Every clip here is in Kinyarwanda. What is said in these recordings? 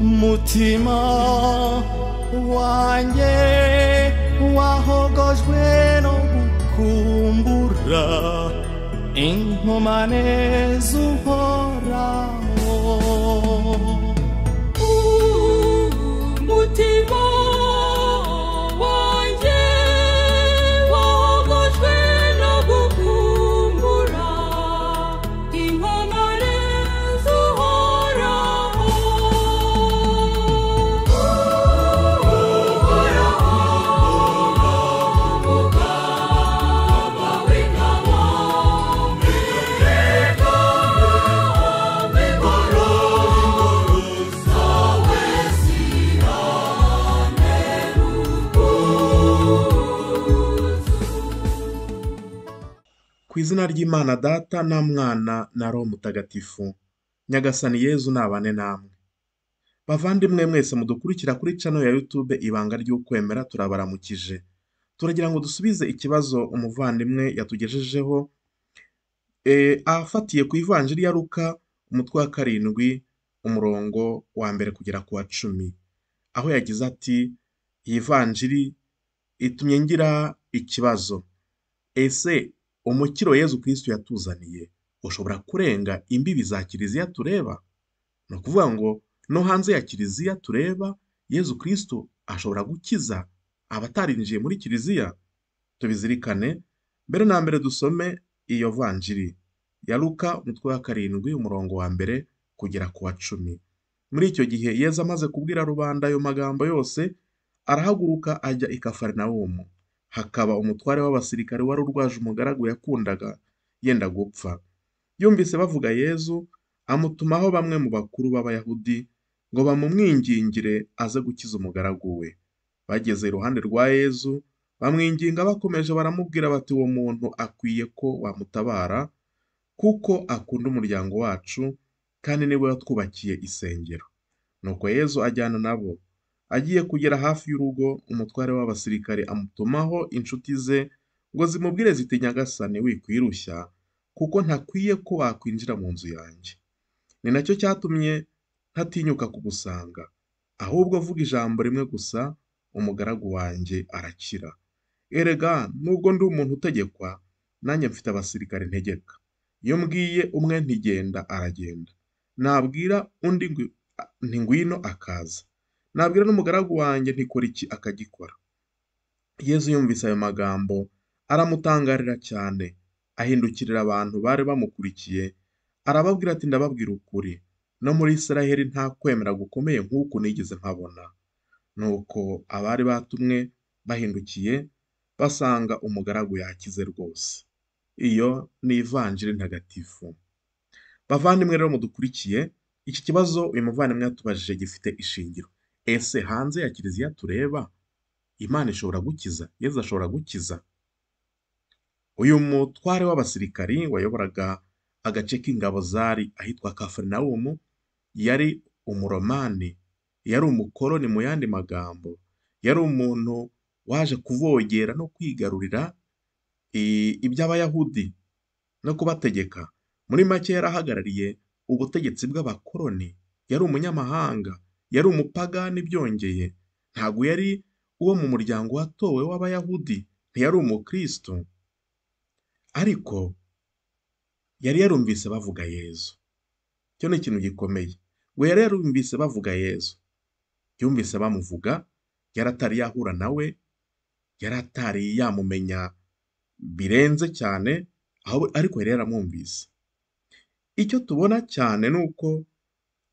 umutima wanjye wahogojwe no gukumbura inkomane z'uhoraho umutima wanjye wogojwe no gukumbura inkomane z'uhoraho uhoraho umugaba w'ingabo ku izina ry'imana data na mwana na roho mutagatifu nyagasani yezu nabane namwe bavandimwe mwese mudukurikira kuri cano ya yutube ibanga ry'ukwemera turabaramukije turagira ngo dusubize ikibazo umuvandimwe yatugejejeho e, afatiye ku ivanjiri ya ruka umutwe wa karindwi umurongo wa mbere kugera ku wa cumi aho yagize ati iyi vanjiri itumye ngira ikibazo ese umukiro yezu kirisitu yatuzaniye ushobora kurenga imbibi za kiliziya tureba ni ukuvuga ngo no hanze ya kiliziya tureba yezu kirisitu ashobora gukiza abatarinjiye muri kiliziya tubizirikane mbere na mbere dusome iyo vanjiri ya luka umutwe wa karindwi umurongo wa mbere kugera ku wa cumi muri icyo gihe yezu amaze kubwira rubanda ayo magambo yose arahaguruka ajya i kafarinawumu hakaba umutware w'abasirikare wari urwaje umugaragu yakundaga yenda gupfa yumvise bavuga yezu amutumaho bamwe mu bakuru b'abayahudi ngo bamumwingingire aze gukiza umugaragu we bageze iruhande rwa yezu bamwinginga bakomeje baramubwira bati uwo muntu akwiye ko wamutabara kuko akunda umuryango wacu kandi niwe watwubakiye isengero nuko yezu ajyana nabo agiye kugera hafi y'urugo umutware w'abasirikare amutumaho inshuti ze ngo zimubwire ziti nyagasane wikwirushya kuko ntakwiye ko wakwinjira mu nzu yanjye ni nacyo cyatumye ntatinyuka kugusanga ahubwo vuga ijambo rimwe gusa umugaragu wanjye arakira erega nubwo ndi umuntu utegekwa nanjye mfite abasirikare ntegeka iyo mbwiye umwe ntigenda aragenda nabwira undi ngwi- a- nti ngwino akaza nabwira n'umugaragu wanjye ntikora iki akagikora yezu yumvise ayo magambo aramutangarira cyane ahindukirira abantu bari bamukurikiye arababwira ati ndababwira ukuri no muri israheli nta kwemera gukomeye nk'uku nigeze nkabona nuko abari batumwe bahindukiye basanga umugaragu yakize rwose iyo ni ivanjiri ntagatifu bavandimwe rero mudukurikiye iki kibazo uyu muvandimwe yatubajije gifite ishingiro ese hanze ya kiliziya tureba imana ishobora gukiza yezu ashobora gukiza uyu mutware w'abasirikari wayoboraga agace k'ingabo zari ahitwa kafarinawumu yari umuromani yari umukoroni mu yandi magambo yari umuntu waje kuvogera no kwigarurira i- iby'abayahudi no kubategeka muri make yari ahagarariye ubutegetsi bw'abakoroni yari umunyamahanga yari umupagani byongeye ntabwo yari uwo mu muryango watowe w'abayahudi ntiyari umukristo ariko yari yarumvise bavuga yezu icyo ni ikintu gikomeye ngo yari yarumvise bavuga yezu yumvise bamuvuga yari atari yahura nawe yari atari yamumenya birenze cyane ahubwo- ariko yari yaramwumvise icyo tubona cyane ni uko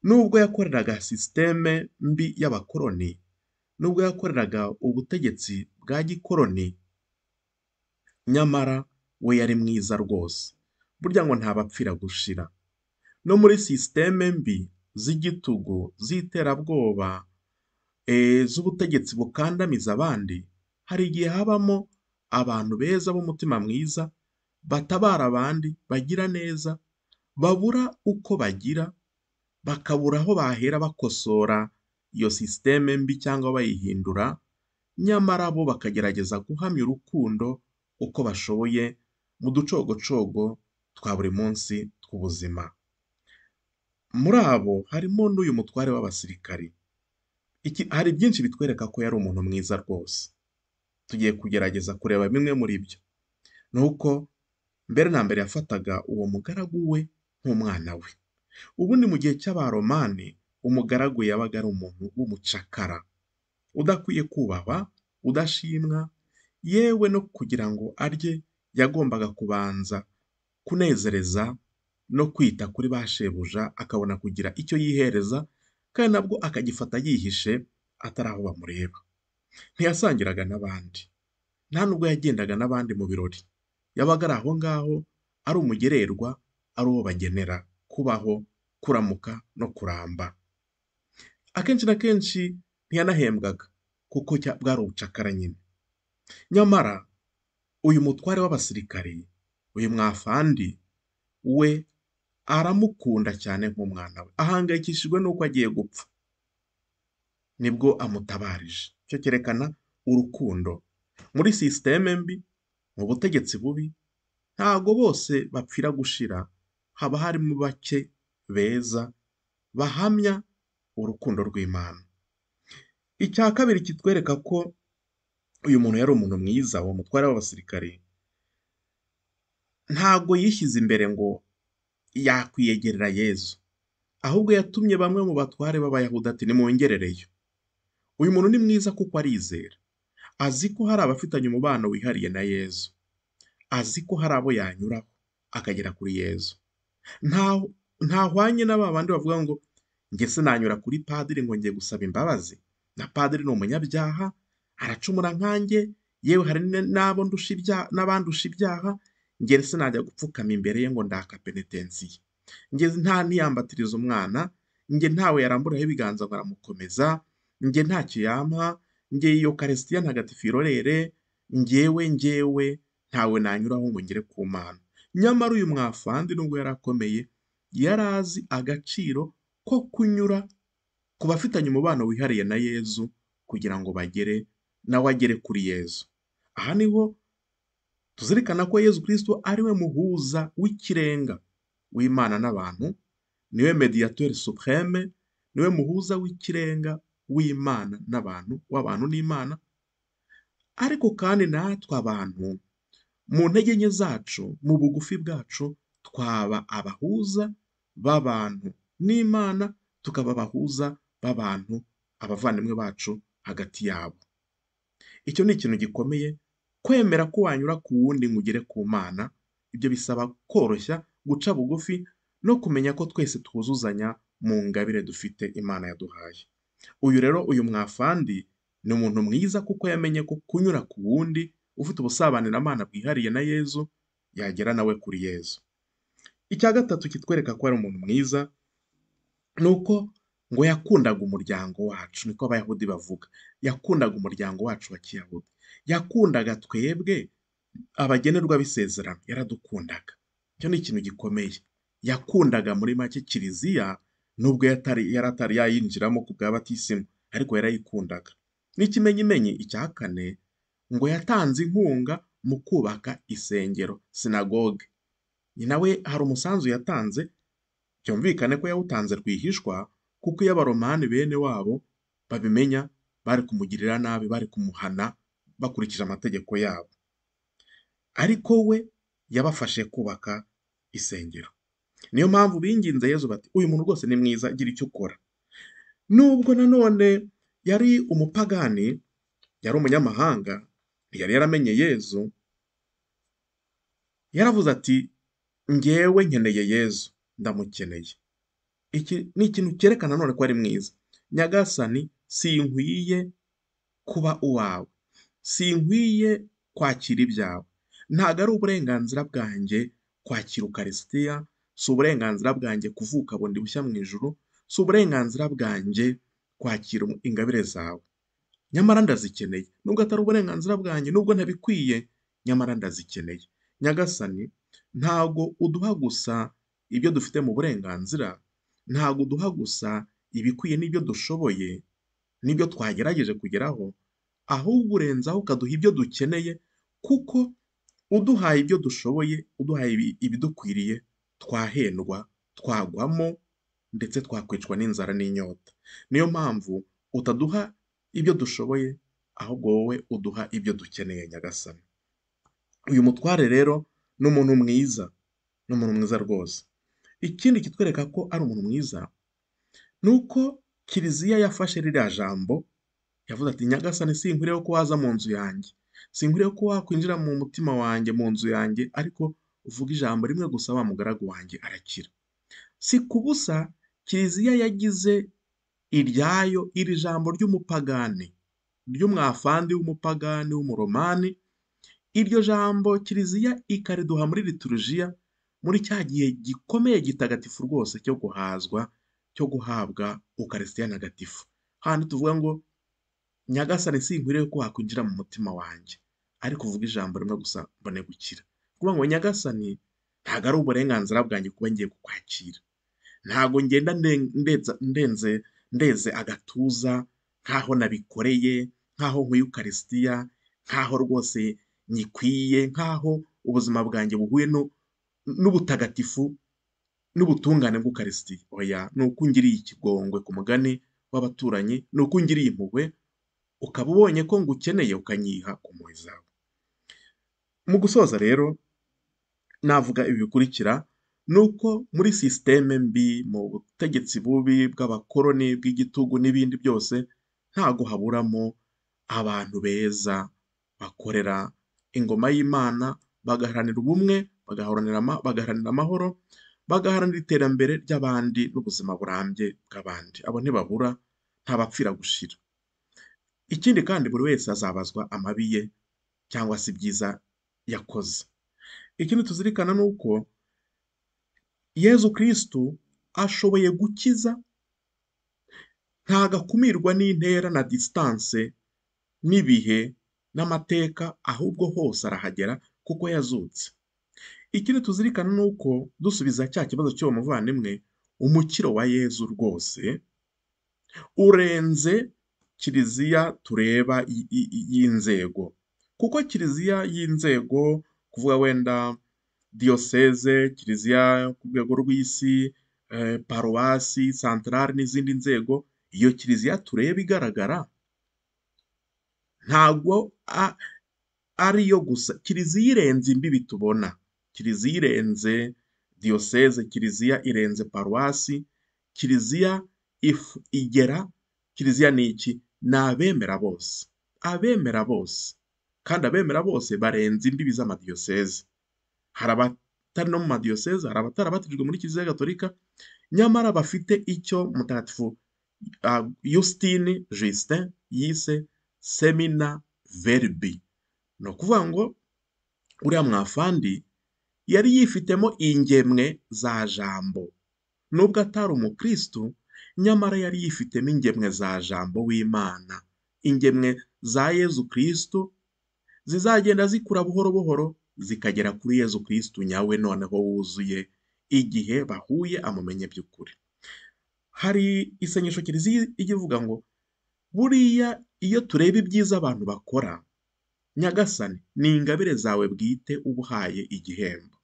nubwo yakoreraga sisiteme mbi y'abakoroni nubwo yakoreraga ubutegetsi bwa gikoroni nyamara we yari mwiza rwose burya ngo ntabapfira gushira no muri sisiteme mbi z'igitugu z'iterabwoba eh, z'ubutegetsi bukandamiza abandi hari igihe habamo abantu beza b'umutima mwiza batabara abandi bagira neza babura uko bagira bakabura aho bahera bakosora iyo sisiteme mbi cyangwa bayihindura nyamara bo bakagerageza guhamya urukundo uko bashoboye mu ducogocogo twa buri munsi tw'ubuzima muri abo harimo n'uyu mutware w'abasirikari Iki hari byinshi bitwereka ko yari umuntu mwiza rwose. Tugiye kugerageza kureba bimwe muri byo. Ni uko mbere na mbere yafataga uwo mugaragu we nk'umwana we. Ubundi mu gihe cy'Abaromani, umugaragu yabaga ari umuntu w'umucakara, udakwiye kubahwa, udashimwa, yewe no kugira ngo arye yagombaga kubanza kunezereza no kwita kuri ba shebuja akabona kugira icyo yihereza kandi nabwo akagifata yihishe atari aho bamureba. Ntiyasangiraga n'abandi, nta nubwo yagendaga n'abandi mu birori, yabaga ari aho ngaho, ari umugererwa, ari uwo bagenera kubaho, kuramuka no kuramba. Akenshi na kenshi ntiyanahembwaga kuko cya- bwari ubucakara nyine. Nyamara uyu mutware w'abasirikari, uyu mwafandi we aramukunda cyane nk'umwana we, ahangayikishijwe n'uko agiye gupfa. Nibwo amutabarije. Icyo cyerekana urukundo. Muri sisiteme mbi, mu butegetsi bubi, ntago bose bapfira gushira, haba harimo bake beza bahamya urukundo rw'Imana. Icya kabiri kitwereka ko uyu muntu yari umuntu mwiza, uwo mutware w'abasirikari, ntago yishyize imbere ngo yakwiyegerera Yezu, ahubwo yatumye bamwe mu batware b'Abayahudi ati nimwongerereyo. Uyu muntu ni mwiza kuko arizera, azi ko hari abafitanye umubano wihariye na Yezu, azi ko hari abo yanyuraho akagera kuri Yezu. Nta- Ntahwanye na ba bandi bavuga ngo njye sinanyura kuri padiri ngo njye gusaba imbabazi, na padiri ni umunyabyaha, aracumura nkanjye, yewe hari n- n'abo ndusha ibyaha, n'abandusha ibyaha, njye sinajya gupfukama imbere ye ngo ndaka penetensiye. Njye nta ntiyambatiriza umwana, njye ntawe yaramburaho ibiganza ngo aramukomeza, njye ntacyo yampa, njye iyo karisitiya ntagatifu irorere, njyewe njyewe ntawe nanyuraho ngo ngere ku mana. Nyamara uyu mwafandi nubwo yari akomeye, yari azi agaciro ko kunyura ku bafitanye umubano wihariye na Yezu kugira ngo bagere nawe agere kuri Yezu. Aha niho tuzirikana ko Yezu Kristo ari we muhuza w'ikirenga w'Imana n'abantu, niwe mediateur supreme, niwe muhuza w'ikirenga w'Imana n'abantu, w'abantu n'Imana, ariko kandi natwe abantu mu ntege nke zacu, mu bugufi bwacu, twaba abahuza b'abantu n'Imana, tukaba abahuza b'abantu, abavandimwe bacu hagati yabo. Icyo ni ikintu gikomeye, kwemera ko wanyura ku wundi ngo ugere ku Mana, ibyo bisaba koroshya, guca bugufi no kumenya ko twese twuzuzanya mu ngabire dufite Imana yaduhaye. Uyu rero, uyu mwafandi ni umuntu mwiza kuko yamenye ko kunyura ku wundi ufite ubusabane na Mana bwihariye na Yezu, yagera nawe kuri Yezu. Icya gatatu kitwereka ko ari umuntu mwiza, ni uko ngo yakundaga umuryango wacu, niko Abayahudi bavuga. Yakundaga umuryango wacu wa Kiyahudi. Yakundaga twebwe abagenerwa b'isezerano, yaradukundaga. Icyo ni ikintu gikomeye. Yakundaga muri make kiliziya, nubwo yatari yari atari yayinjiramo ku bwa batisimu, ariko yarayikundaga. N'ikimenyimenyi icya kane, ngo yatanze inkunga mu kubaka isengero, sinagoge. Ni nawe hari umusanzu yatanze, byumvikane ko yawutanze rwihishwa, kuko iyo abaromani bene wabo babimenya, bari kumugirira nabi, bari kumuhana, bakurikije amategeko yabo. Ariko we yabafashe kubaka isengero. Niyo mpamvu binginze Yezu bati, uyu muntu rwose ni mwiza, gira icyo ukora. Nubwo nanone yari umupagani, yari umunyamahanga, ntiyari yaramenye Yezu, yaravuze ati, njyewe nkeneye Yezu, ndamukeneye. Iki ni ikintu cyerekana none ko ari mwiza. Nyagasani sinkwiye kuba uwawe. Sinkwiye kwakira ibyawe. Ntago ari uburenganzira bwanjye kwakira ukarisitiya, si uburenganzira bwanjye kuvuka bundi bushya mu ijuru, si uburenganzira bwanjye kwakira ingabire zawe. Nyamara ndazikeneye. Nubwo atari uburenganzira bwanjye, nubwo ntabikwiye, nyamara ndazikeneye. Nyagasani ntago uduha gusa ibyo dufite mu burenganzira, ntago uduha gusa ibikwiye n'ibyo dushoboye, n'ibyo twagerageje kugeraho, ahubwo urenzaho ukaduha ibyo dukeneye, kuko uduhaye ibyo dushoboye, uduhaye ibi- ibidukwiriye, twahendwa, twagwamo, ndetse twakwicwa n'inzara n'inyota. Niyo mpamvu utaduha ibyo dushoboye ahubwo wowe uduha ibyo dukeneye nyagasani uyu mutware rero ni umuntu mwiza ni umuntu mwiza rwose ikindi kitwereka ko ari umuntu mwiza ni uko kiliziya yafashe ririya jambo yavuze ati nyagasani sinkwiriye ko waza mu nzu yanjye sinkwiriye ko wakwinjira mu mutima wanjye mu nzu yanjye ariko uvuga ijambo rimwe gusa wa mugaragu wanjye arakira si ku busa kiliziya yagize iryayo iri jambo ry'umupagani ry'umwafandi w'umupagani w'umuromani iryo jambo kiliziya ikariduha muri liturujiya muri cya gihe gikomeye gitagatifu rwose cyo guhazwa cyo guhabwa ukarisitiya ntagatifu handi tuvuga ngo nyagasani sinkwiriye ko wakwinjira mu mutima wanjye ariko uvuga ijambo rimwe gusa mbone gukira kuvuga ngo nyagasani ntabwo ari uburenganzira bwanjye kuba ngiye kukwakira ntabwo ngenda nde- ndeza- ndenze ndeze agatuza nkaho nabikoreye nkaho nkwiye ukarisitiya nkaho rwose nyikwiye nkaho ubuzima bwanjye buhuye no- n'ubutagatifu n'ubutungane bw'ukarisitiya oya ni uko ungiriye ikigongwe ku mugani w'abaturanyi ni uko ungiriye impuhwe ukaba ubonye ko ngukeneye ukanyiha ku mpuhwe zawe mu gusoza rero navuga ibi bikurikira ni uko muri sisiteme mbi mu butegetsi bubi bw'abakoroni bw'igitugu n'ibindi byose ntago haburamo abantu beza bakorera ingoma y'imana bagaharanira ubumwe bagaharanira ama- bagaharanira amahoro bagaharanira iterambere ry'abandi n'ubuzima burambye bw'abandi abo ntibabura ntabapfira gushira ikindi kandi buri wese azabazwa amabi ye cyangwa se ibyiza yakoze ikindi tuzirikana ni uko yezu kirisitu ashoboye gukiza ntagakumirwa n'intera na disitanse n'ibihe n'amateka ahubwo hose arahagera kuko yazutse ikindi tuzirikana ni uko dusubiza cya kibazo cy'uwo muvandimwe umukiro wa yezu rwose urenze kiliziya tureba y- y- y- y'inzego kuko kiliziya y'inzego kuvuga wenda diyoseze kiliziya ku rwego rw'isi eh, paruwasi santarari n'izindi nzego iyo kiliziya tureba igaragara ntabwo a- ari yo gusa kiliziya irenze imbibi tubona kiliziya irenze diyoseze kiliziya irenze paruwasi kiliziya if- igera kiliziya ni iki ni abemera bose abemera bose kandi abemera bose barenze imbibi z'amadiyoseze hari abatari no mu madiyoseze hari abatarabatijwe muri kiliziya gatolika nyamara bafite icyo mutagatifu ah, yusitini justin yise semina verbi ni ukuvuga ngo uriya mwafandi yari yifitemo ingemwe za jambo nubwo atari umukristu nyamara yari yifitemo ingemwe za jambo w'imana ingemwe za yezu kristu zizagenda zikura buhoro buhoro zikagera kuri yezu kristu nyawe noneho wuzuye igihe bahuye amumenye by'ukuri hari isengesho kiliziya ijya ivuga ngo buriya iyo tureba ibyiza abantu bakora nyagasani ni ingabire zawe bwite uba uhaye igihembo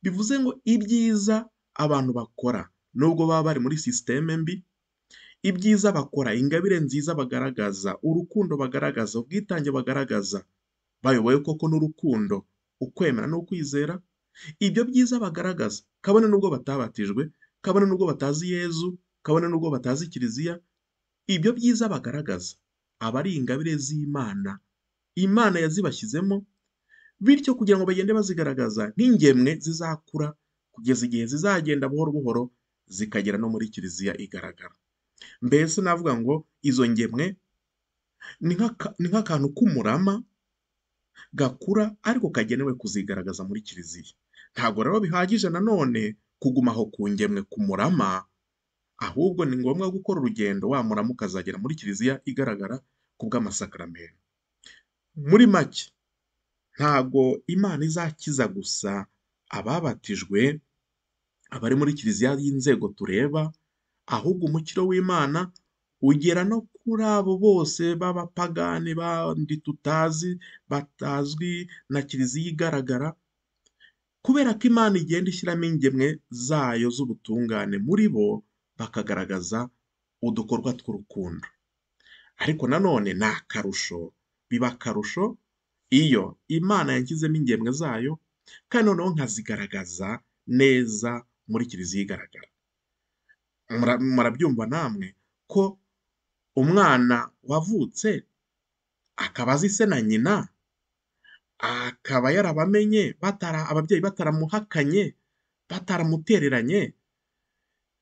bivuze ngo ibyiza abantu bakora nubwo baba bari muri sisiteme mbi ibyiza bakora ingabire nziza bagaragaza urukundo bagaragaza ubwitange bagaragaza bayoboye koko n'urukundo ukwemera n'ukwizera ibyo byiza bagaragaza kabone n'ubwo batabatijwe kabone n'ubwo batazi yezu kabone n'ubwo batazi kiliziya ibyo byiza bagaragaza aba ari ingabire z'imana imana yazibashyizemo bityo kugira ngo bagende bazigaragaza nk'ingemwe zizakura kugeza igihe zizagenda buhoro buhoro zikagera no muri kiliziya igaragara mbese navuga ngo izo ngemwe ni nk'aka- ni nk'akantu k'umurama gakura ariko kagenewe kuzigaragaza muri kiliziya ntabwo rero bihagije nanone kuguma aho ku ngemwe ku murama ahubwo ni ngombwa gukora urugendo wa murama ukazagera muri kiliziya igaragara ku bw'amasakaramentu muri make ntabwo imana izakiza gusa ababatijwe abari muri kiliziya y'inzego tureba ahubwo umukiro w'imana ugera no kuri abo bose b'abapagani bandi tutazi batazwi na kiliziya igaragara kubera ko imana igenda ishyiramo ingemwe zayo z'ubutungane muri bo bakagaragaza udukorwa tw'urukundo ariko nanone ni akarusho biba akarusho iyo imana yanshyizemo ingemwe zayo kandi noneho nkazigaragaza neza muri kiliziya igaragara Mura- murabyumva namwe ko umwana wavutse akaba azi se na nyina akaba yarabamenye batara ababyeyi bataramuhakanye bataramutereranye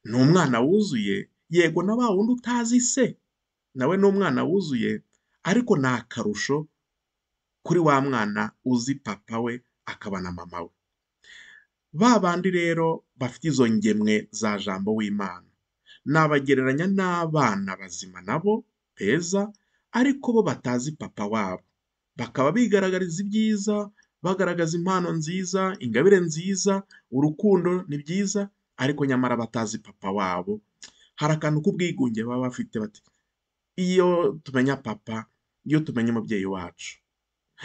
ni umwana wuzuye yego na wa wundi utazi se nawe ni umwana wuzuye ariko ni akarusho kuri wa mwana uzi papa we akaba na mama we ba bandi rero bafite izo ngemwe za jambo w'imana nabagereranya n'abana bazima nabo beza ariko bo batazi papa wabo bakaba bigaragariza ibyiza bagaragaza impano nziza ingabire nziza urukundo ni byiza ariko nyamara batazi papa wabo hari akantu k'ubwigunge baba bafite bati iyo tumenya papa iyo tumenya umubyeyi wacu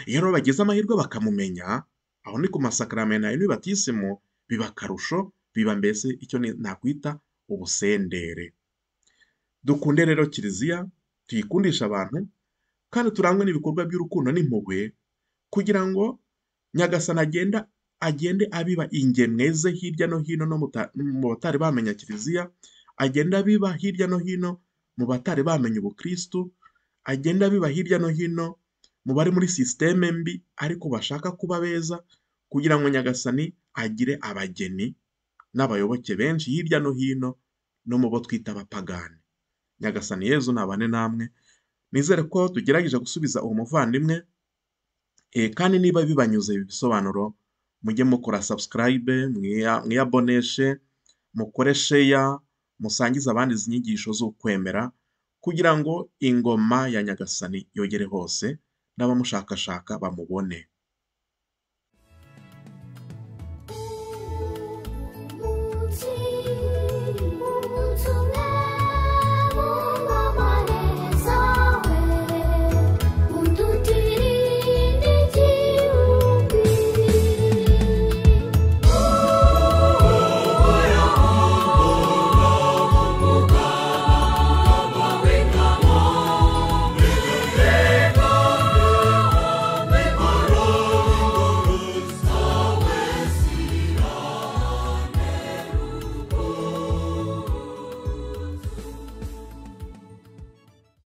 iyo rero bagize amahirwe bakamumenya aho ni ku masakaramentu ayo n'ibatisimu biba akarusho biba mbese icyo ni- nakwita ubusendere dukunde rero kiliziya tuyikundishe abantu kandi turangwe n'ibikorwa by'urukundo n'impuhwe kugira ngo nyagasani agenda agende abiba ingemwe ze hirya no hino no muta- mu batari bamenya kiliziya agenda abiba hirya no hino mu batari bamenya ubukristu agenda abiba hirya no hino mu bari muri sisiteme mbi ariko bashaka kuba beza kugira ngo nyagasani agire abageni n'abayoboke benshi hirya no hino no mu bo twita abapagani nyagasani yezu nabane namwe nizere ko tugerageje gusubiza uwo muvandimwe e, kandi niba bibanyuze ibi bisobanuro mujye mukora subscribe mwiya- mwiyaboneshe mukore sheya musangize abandi izi nyigisho z'ukwemera kugira ngo ingoma ya nyagasani yogere hose n'abamushakashaka bamubone